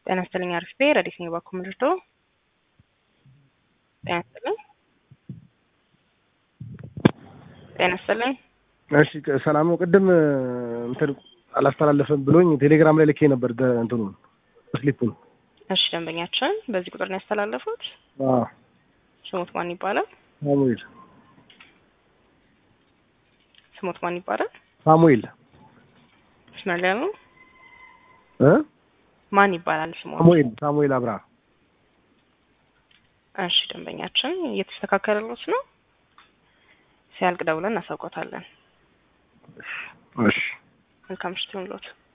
ጤና ይስጥልኝ አርፌ ረዲት ነኝ ባኩ ምድርዶ ጤና ይስጥልኝ ጤና ይስጥልኝ እሺ ሰላም ነው። ቅድም እንትን አላስተላለፈም ብሎኝ ቴሌግራም ላይ ልኬ ነበር እንትኑ ስሊፑን። እሺ ደንበኛችን በዚህ ቁጥር ነው ያስተላለፉት። አዎ ስሞት ማን ይባላል? ሳሙኤል ስሞት ማን ይባላል? ሳሙኤል መስመር ላይ ነው። እ ማን ይባላል ስሞት? ሳሙኤል ሳሙኤል አብርሃ እሺ ደንበኛችን እየተስተካከለሎት ነው። ሲያልቅ ደውለን እናሳውቆታለን። እሺ መልካም ምሽት ይሁንልዎት።